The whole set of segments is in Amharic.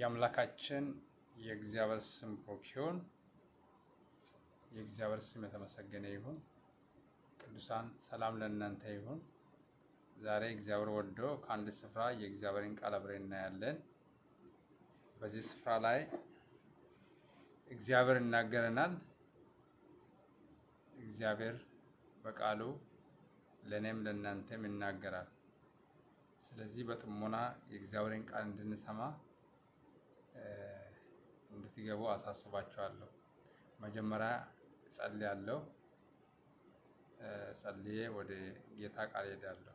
የአምላካችን የእግዚአብሔር ስም ብሩክ ይሁን። የእግዚአብሔር ስም የተመሰገነ ይሁን። ቅዱሳን ሰላም ለእናንተ ይሁን። ዛሬ እግዚአብሔር ወዶ ከአንድ ስፍራ የእግዚአብሔርን ቃል አብረን እናያለን። በዚህ ስፍራ ላይ እግዚአብሔር ይናገረናል። እግዚአብሔር በቃሉ ለእኔም ለእናንተም ይናገራል። ስለዚህ በጥሞና የእግዚአብሔርን ቃል እንድንሰማ እንድትገቡ አሳስባችኋለሁ። መጀመሪያ ጸልያለሁ። ጸልዬ ወደ ጌታ ቃል ሄዳለሁ።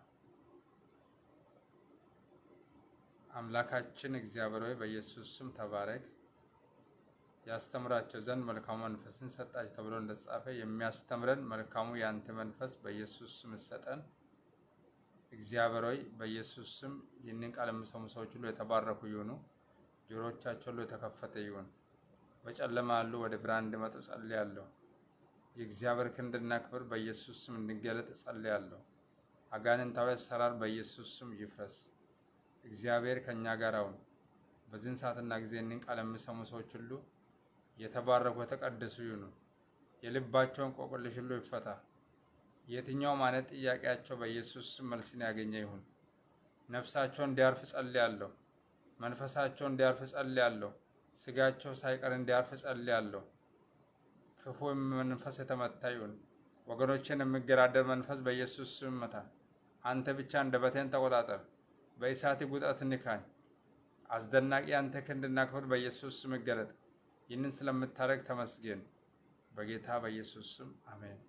አምላካችን እግዚአብሔር ሆይ በኢየሱስ ስም ተባረክ። ያስተምራቸው ዘንድ መልካሙ መንፈስን ሰጣቸው ተብሎ እንደተጻፈ የሚያስተምረን መልካሙ የአንተ መንፈስ በኢየሱስ ስም ሰጠን። እግዚአብሔር ሆይ በኢየሱስ ስም ይህንን ቃል የሚሰሙ ሰዎች ሁሉ የተባረኩ ይሁኑ። ጆሮቻቸው ሁሉ የተከፈተ ይሁን። በጨለማ ያሉ ወደ ብርሃን እንዲመጡ ጸልያለሁ። የእግዚአብሔር ክንድና ክብር በኢየሱስ ስም እንዲገለጥ ጸልያለሁ። አጋንንታዊ አሰራር በኢየሱስ ስም ይፍረስ። እግዚአብሔር ከእኛ ጋር አሁን በዚህን ሰዓትና ጊዜ ይህንን ቃል የሚሰሙ ሰዎች ሁሉ የተባረኩ የተቀደሱ ይሁኑ። የልባቸውን ቆቅልሽ ሁሉ ይፈታ። የትኛውም አይነት ጥያቄያቸው በኢየሱስ ስም መልስን ያገኘ ይሁን። ነፍሳቸው እንዲያርፍ ጸልያለሁ። መንፈሳቸው እንዲያርፍ ጸልያለሁ። ስጋቸው ሳይቀር እንዲያርፍ ጸልያለሁ። ክፉ መንፈስ የተመታ ይሁን። ወገኖችን የሚገዳደር መንፈስ በኢየሱስ ስም መታ። አንተ ብቻ አንደበቴን ተቆጣጠር። በእሳት ጉጠት ንካኝ። አስደናቂ አንተ ክንድና ክብር በኢየሱስ ስም ይገለጥ። ይህንን ስለምታደርግ ተመስገን። በጌታ በኢየሱስ ስም አሜን።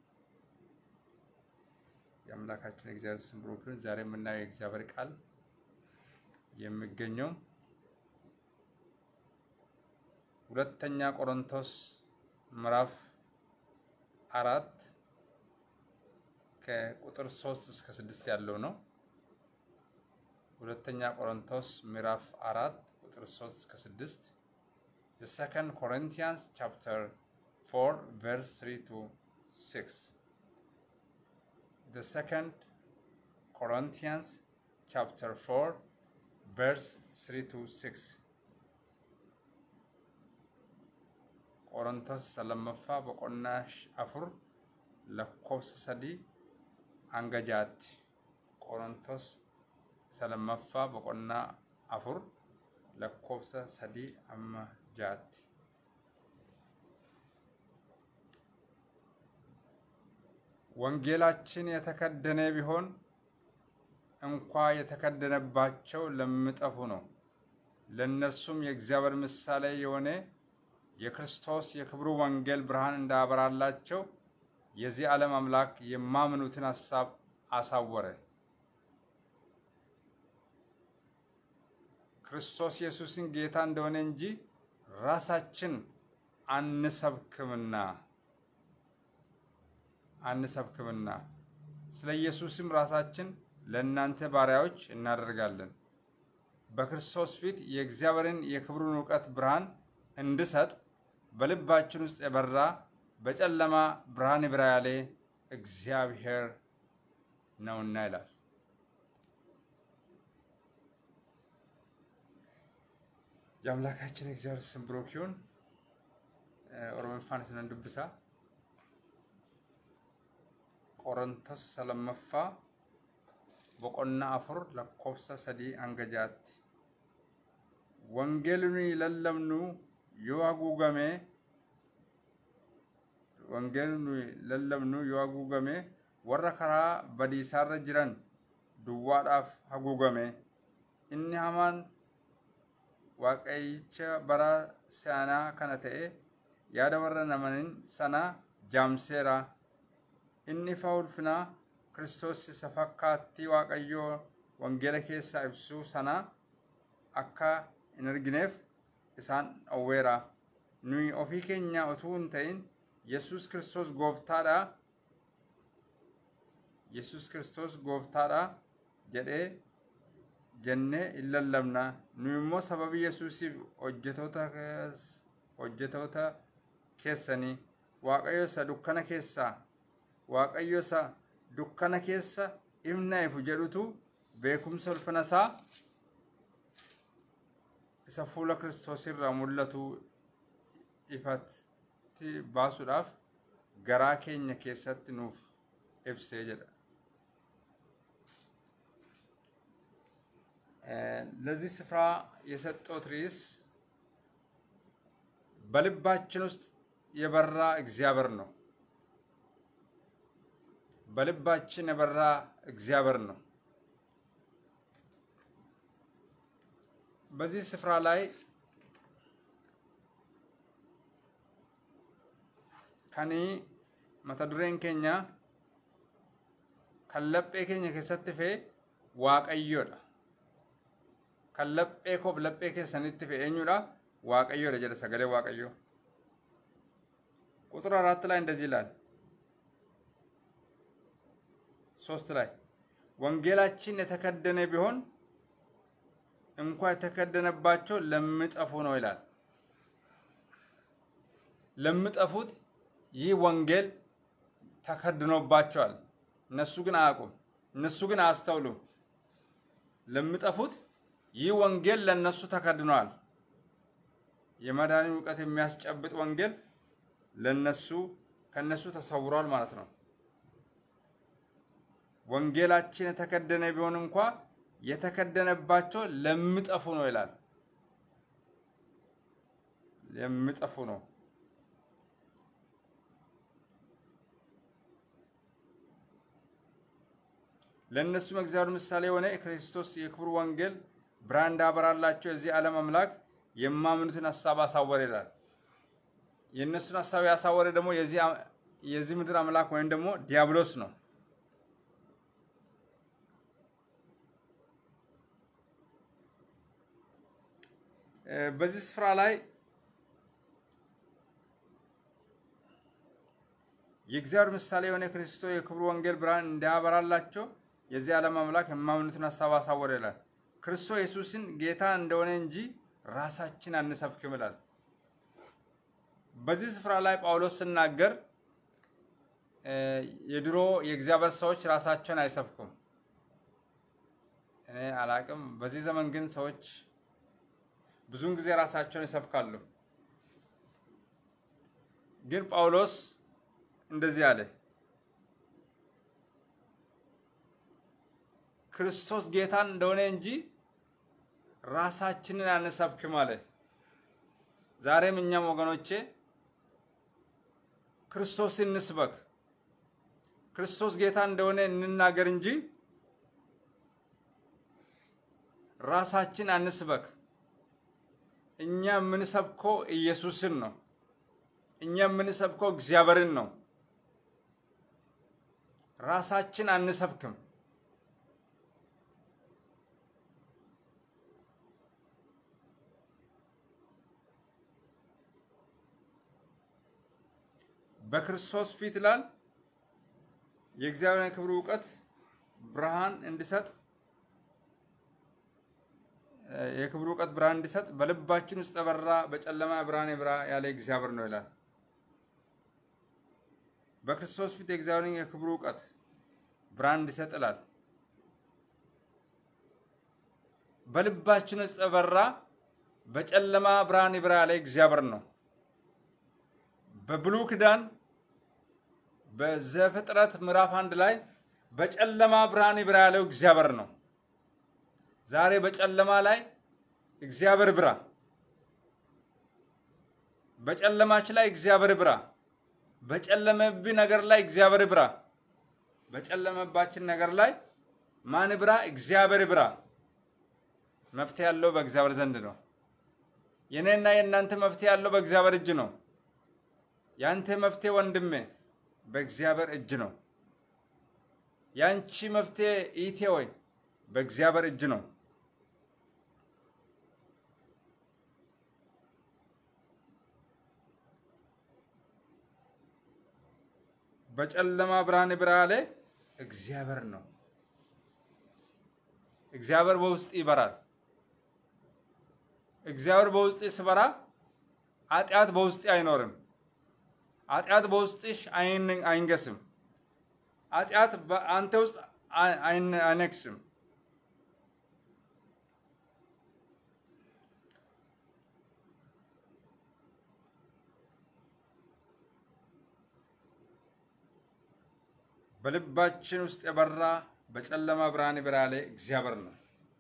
የአምላካችን እግዚአብሔር ስም ብሩክ ይሁን። ዛሬ የምናየው የእግዚአብሔር ቃል የሚገኘው ሁለተኛ ቆሮንቶስ ምዕራፍ አራት ከቁጥር ሶስት እስከ ስድስት ያለው ነው። ሁለተኛ ቆሮንቶስ ምዕራፍ አራት ቁጥር ሶስት እስከ ስድስት the second Corinthians chapter 4 verse 3 to 6 the second Corinthians chapter 4 verse 3 to 6 ቆሮንቶስ ሰለመፋ በቆናሽ አፉር ለኮብስ ሰዲ አንገጃት ቆሮንቶስ ሰለመፋ በቆና አፉር ለኮብሰ ሰዲ አመጃት ወንጌላችን የተከደነ ቢሆን እንኳ የተከደነባቸው ለሚጠፉ ነው። ለእነርሱም የእግዚአብሔር ምሳሌ የሆነ የክርስቶስ የክብሩ ወንጌል ብርሃን እንዳበራላቸው የዚህ ዓለም አምላክ የማምኑትን ሐሳብ አሳወረ። ክርስቶስ ኢየሱስን ጌታ እንደሆነ እንጂ ራሳችን አንሰብክምና አንሰብክምና ስለ ኢየሱስም ራሳችን ለእናንተ ባሪያዎች እናደርጋለን። በክርስቶስ ፊት የእግዚአብሔርን የክብሩን እውቀት ብርሃን እንድሰጥ በልባችን ውስጥ የበራ በጨለማ ብርሃን ይብራ ያለ እግዚአብሔር ነውና ይላል። የአምላካችን እግዚአብሔር ስም ብሩክ ይሁን። ኦሮሞፋን ስነን ዱብሳ ቆሮንቶስ ሰለመፋ boqonna afur lakkoofsa sadii hanga jaatti wangeelni lallabnu yoo haguugame wangeelni lallabnu yoo haguugame warra karaa badiisaarra jiran duwwaadhaaf haguugame inni hamaan waaqayyicha bara saanaa kana ta'e yaada warra namanin sana jaamseera inni ifa ulfinaa Kiristoos isa fakkaattii Waaqayyoo wangeela keessaa ibsuu sana akka hin argineef isaan dhowweera. Nuyi ofii keenya utuu hin ta'in Yesuus Kiristoos gooftaadha. Yesuus Kiristoos gooftaadha jedhee jennee hin lallabna. Nuyi immoo sababii Yesuusiif hojjetoota keessanii Waaqayyo isa dukkana keessaa Waaqayyo isa dukkana keessa ifna ifu jedhutu beekumsa ulfina isaa isa fuula kiristoos irraa mul'atu ifatti baasuudhaaf garaa keenya keessatti nuuf ibsee jedha ለዚህ ስፍራ የሰጠሁት ርዕስ በልባችን ውስጥ የበራ እግዚአብሔር ነው። በልባችን የበራ እግዚአብሔር ነው። በዚህ ስፍራ ላይ ከኒ መተ ዱሬን ኬኛ ከለጴ ኬኛ keessatti fe waaqayyoodha. kan laphee koof laphee keessanitti fe eenyudha waaqayyoodha jedha sagalee waaqayyoo ቁጥር አራት ላይ እንደዚህ ይላል ሶስት ላይ ወንጌላችን የተከደነ ቢሆን እንኳ የተከደነባቸው ለሚጠፉ ነው ይላል ለሚጠፉት ይህ ወንጌል ተከድኖባቸዋል እነሱ ግን አያውቁም እነሱ ግን አያስተውሉም ለሚጠፉት ይህ ወንጌል ለነሱ ተከድኗል። የመዳንን እውቀት የሚያስጨብጥ ወንጌል ለነሱ ከነሱ ተሰውሯል ማለት ነው። ወንጌላችን የተከደነ ቢሆን እንኳ የተከደነባቸው ለሚጠፉ ነው ይላል። ለሚጠፉ ነው። ለእነሱም እግዚአብሔር ምሳሌ የሆነ የክርስቶስ የክብሩ ወንጌል ብርሃን እንዳበራላቸው የዚህ ዓለም አምላክ የማምኑትን ሀሳብ አሳወረ ይላል። የእነሱን ሀሳብ ያሳወረ ደግሞ የዚህ ምድር አምላክ ወይም ደግሞ ዲያብሎስ ነው። በዚህ ስፍራ ላይ የእግዚአብሔር ምሳሌ የሆነ ክርስቶስ የክብሩ ወንጌል ብርሃን እንዲያበራላቸው የዚህ ዓለም አምላክ የማምኑትን ሀሳብ አሳወረ ይላል። ክርስቶስ ኢየሱስን ጌታ እንደሆነ እንጂ ራሳችን አንሰብክም ይላል። በዚህ ስፍራ ላይ ጳውሎስ ሲናገር የድሮ የእግዚአብሔር ሰዎች ራሳቸውን አይሰብኩም። እኔ አላቅም። በዚህ ዘመን ግን ሰዎች ብዙውን ጊዜ ራሳቸውን ይሰብካሉ። ግን ጳውሎስ እንደዚህ አለ፣ ክርስቶስ ጌታን እንደሆነ እንጂ ራሳችንን አንሰብክም አለ። ዛሬም እኛም ወገኖቼ ክርስቶስን እንስበክ፣ ክርስቶስ ጌታ እንደሆነ እንናገር እንጂ ራሳችን አንስበክ። እኛ የምንሰብከው ኢየሱስን ነው። እኛ የምንሰብከው እግዚአብሔርን ነው። ራሳችን አንሰብክም። በክርስቶስ ፊት ይላል የእግዚአብሔር የክብሩ እውቀት ብርሃን እንዲሰጥ የክብሩ እውቀት ብርሃን እንዲሰጥ በልባችን ውስጥ የበራ በጨለማ ብርሃን የብራ ያለ እግዚአብሔር ነው ይላል። በክርስቶስ ፊት የእግዚአብሔርን የክብሩ እውቀት ብርሃን እንዲሰጥ ይላል። በልባችን ውስጥ የበራ በጨለማ ብርሃን ይብራ ያለ እግዚአብሔር ነው። በብሉይ ኪዳን በዘፍጥረት ምዕራፍ አንድ ላይ በጨለማ ብርሃን ይብራ ያለው እግዚአብሔር ነው። ዛሬ በጨለማ ላይ እግዚአብሔር ብራ፣ በጨለማች ላይ እግዚአብሔር ብራ፣ በጨለመብህ ነገር ላይ እግዚአብሔር ብራ፣ በጨለመባችን ነገር ላይ ማን ብራ? እግዚአብሔር ብራ። መፍትሄ ያለው በእግዚአብሔር ዘንድ ነው። የኔና የእናንተ መፍትሄ ያለው በእግዚአብሔር እጅ ነው። ያንተ መፍትሄ ወንድሜ በእግዚአብሔር እጅ ነው። ያንቺ መፍትሄ ኢቴ ወይ በእግዚአብሔር እጅ ነው። በጨለማ ብርሃን ብራ ያለ እግዚአብሔር ነው። እግዚአብሔር በውስጥ ይበራል። እግዚአብሔር በውስጥ ስበራ ኃጢአት በውስጥ አይኖርም። ኃጢአት በውስጥሽ አይንገስም። ኃጢአት በአንተ ውስጥ አይነግስም። በልባችን ውስጥ የበራ በጨለማ ብርሃን የበራለ እግዚአብሔር ነው።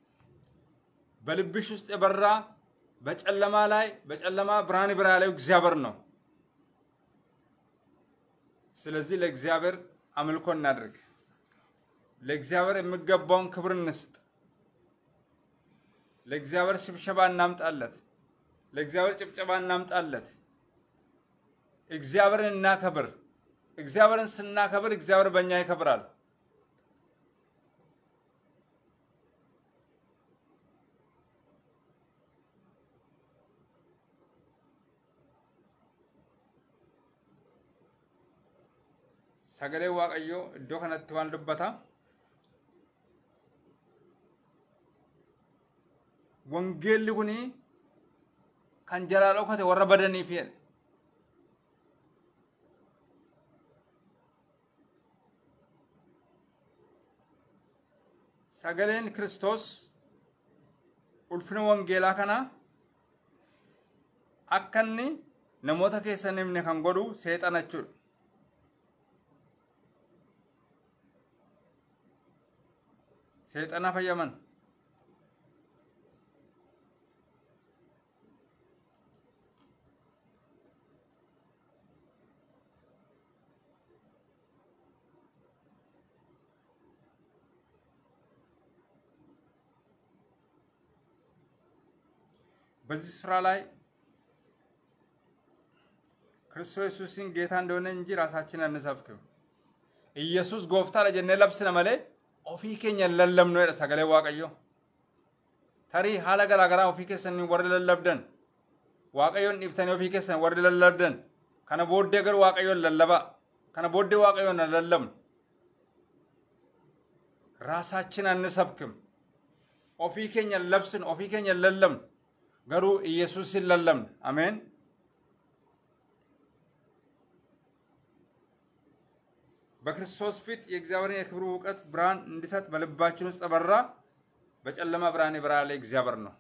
በልብሽ ውስጥ የበራ በጨለማ ላይ በጨለማ ብርሃን የበራለው እግዚአብሔር ነው። ስለዚህ ለእግዚአብሔር አምልኮ እናድርግ። ለእግዚአብሔር የሚገባውን ክብር እንስጥ። ለእግዚአብሔር ሽብሸባ እናምጣለት። ለእግዚአብሔር ጭብጨባ እናምጣለት። እግዚአብሔርን እናከብር። እግዚአብሔርን ስናከብር እግዚአብሔር በእኛ ይከብራል። sagalee waaqayyoo iddoo kanatti waan dubbata wangeelli kun kan jalaa dhokate warra badaniif jedhe sagaleen kiristoos ulfina wangeelaa kana akka inni namoota keessan himne kan godhu seexana jechuudha. seexana fayyaman በዚህ ስፍራ ላይ ክርስቶስ ኢየሱስን ጌታ እንደሆነ እንጂ ራሳችን አንሰብክም። ኢየሱስ ጎፍታ ለጀነ ለብስነ መሌ ofii keenya hin lallabnu jedha sagalee waaqayyo tarii haala garaagaraa ofii keessanii warri lallabdan waaqayyoon dhiiftanii ofii keessan warri lallabdan kana booddee garuu waaqayyoon lallabaa kana booddee waaqayyoon hin lallabnu ራሳችን አንሰብክም ofii keenya hin labsinu ofii keenya hin lallabnu garuu ኢየሱስን lallabna አሜን በክርስቶስ ፊት የእግዚአብሔርን የክብሩ እውቀት ብርሃን እንዲሰጥ በልባችን ውስጥ በራ በጨለማ ብርሃን የበራለ እግዚአብሔር ነው።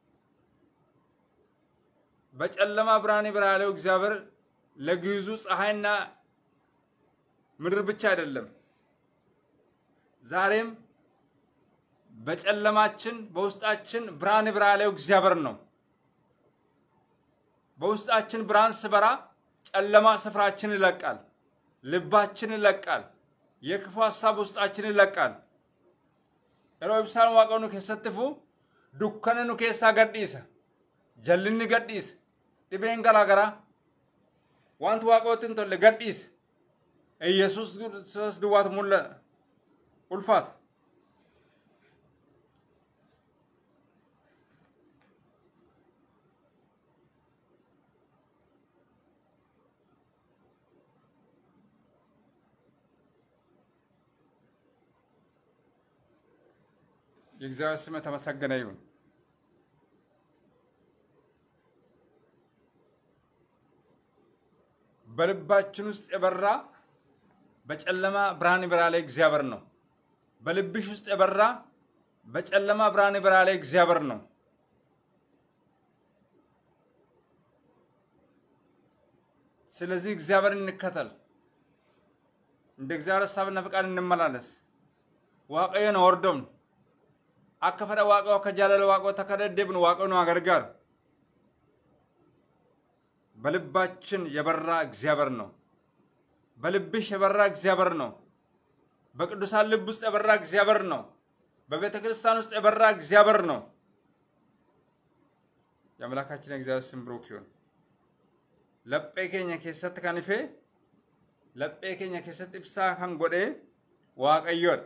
በጨለማ ብርሃን የበራለው እግዚአብሔር ለግዙ ፀሐይና ምድር ብቻ አይደለም። ዛሬም በጨለማችን በውስጣችን ብርሃን የበራለው እግዚአብሔር ነው። በውስጣችን ብርሃን ስበራ ጨለማ ስፍራችን ይለቃል። ልባችን ይለቃል። የክፉ ሀሳብ ውስጣችን ይለቃል። yeroo ibsaan waaqa nu keessatti fu dukkana nu keessaa gadhiisa jallinni gadhiisa dhibeen garaa garaa wanti waaqootti hin tolle gadhiisa yesus ክርስቶስ duwwaatu mulla ulfaata የእግዚአብሔር ስም የተመሰገነ ይሁን። በልባችን ውስጥ የበራ በጨለማ ብርሃን ይበራ ላይ እግዚአብሔር ነው። በልብሽ ውስጥ የበራ በጨለማ ብርሃን ይበራ ላይ እግዚአብሔር ነው። ስለዚህ እግዚአብሔር እንከተል፣ እንደ እግዚአብሔር ሀሳብና ፈቃድ እንመላለስ። waaqayyoon hordofnu akka fedha waaqoo akka jaalala waaqoo akka deddeebinu waaqoo nu gargaaru በልባችን የበራ እግዚአብሔር ነው። በልብሽ የበራ እግዚአብሔር ነው። በቅዱሳን ልብ ውስጥ የበራ እግዚአብሔር ነው። በቤተ ክርስቲያን ውስጥ የበራ እግዚአብሔር ነው። የአምላካችን የእግዚአብሔር ስም ብሩክ ይሁን። ለጴ ኬኛ ኬሰት ከንፌ ለጴ ኬኛ ኬሰት ibሳ kan godhe waaqayyoodha.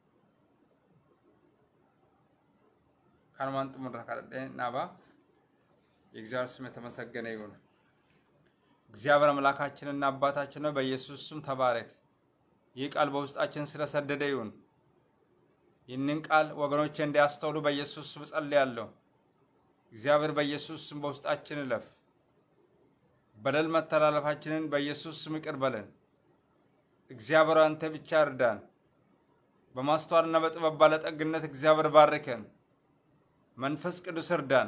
kanumaan xumurra kadhadhee naaba የእግዚአብሔር ስም የተመሰገነ ይሁን። እግዚአብሔር አምላካችንና አባታችን ነው፣ በኢየሱስ ስም ተባረክ። ይህ ቃል በውስጣችን ስለሰደደ ይሁን። ይህንን ቃል ወገኖቼ እንዲያስተውሉ በኢየሱስ ስም ጸልያለሁ። እግዚአብሔር በኢየሱስ ስም በውስጣችን እለፍ። በደል መተላለፋችንን በኢየሱስ ስም ይቅር በለን። እግዚአብሔር አንተ ብቻ እርዳን። በማስተዋልና በጥበብ ባለጠግነት እግዚአብሔር ባርከን። መንፈስ ቅዱስ እርዳን።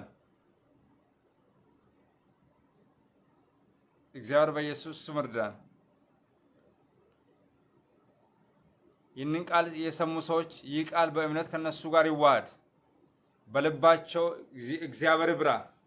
እግዚአብሔር በኢየሱስ ስም እርዳን። ይህንን ቃል የሰሙ ሰዎች ይህ ቃል በእምነት ከነሱ ጋር ይዋሃድ፣ በልባቸው እግዚአብሔር ብራ፣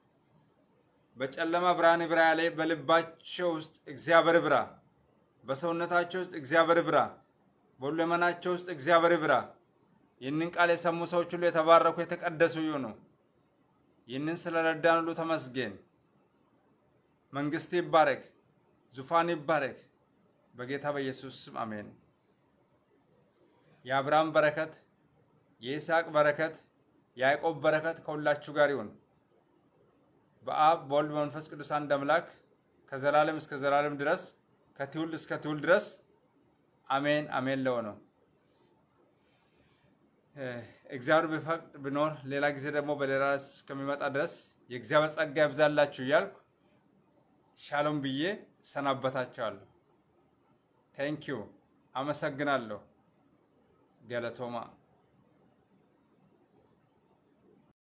በጨለማ ብርሃን ብራ ላይ በልባቸው ውስጥ እግዚአብሔር ብራ፣ በሰውነታቸው ውስጥ እግዚአብሔር ብራ፣ በሁለመናቸው ውስጥ እግዚአብሔር ብራ። ይህንን ቃል የሰሙ ሰዎች ሁሉ የተባረኩ የተቀደሱ ይሁኑ። ይህንን ስለረዳን ሁሉ ተመስገን። መንግስት ይባረክ፣ ዙፋን ይባረክ። በጌታ በኢየሱስ ስም አሜን። የአብርሃም በረከት፣ የይስሐቅ በረከት፣ የያዕቆብ በረከት ከሁላችሁ ጋር ይሁን። በአብ በወልድ በመንፈስ ቅዱስ አንድ አምላክ ከዘላለም እስከ ዘላለም ድረስ ከትውልድ እስከ ትውልድ ድረስ አሜን አሜን ለሆነው እግዚአብሔር ቢፈቅድ ብኖር ሌላ ጊዜ ደግሞ በሌላ እስከሚመጣ ድረስ የእግዚአብሔር ጸጋ ያብዛላችሁ እያልኩ ሻሎም ብዬ እሰናበታችኋለሁ። ቴንኪዩ አመሰግናለሁ። ገለቶማ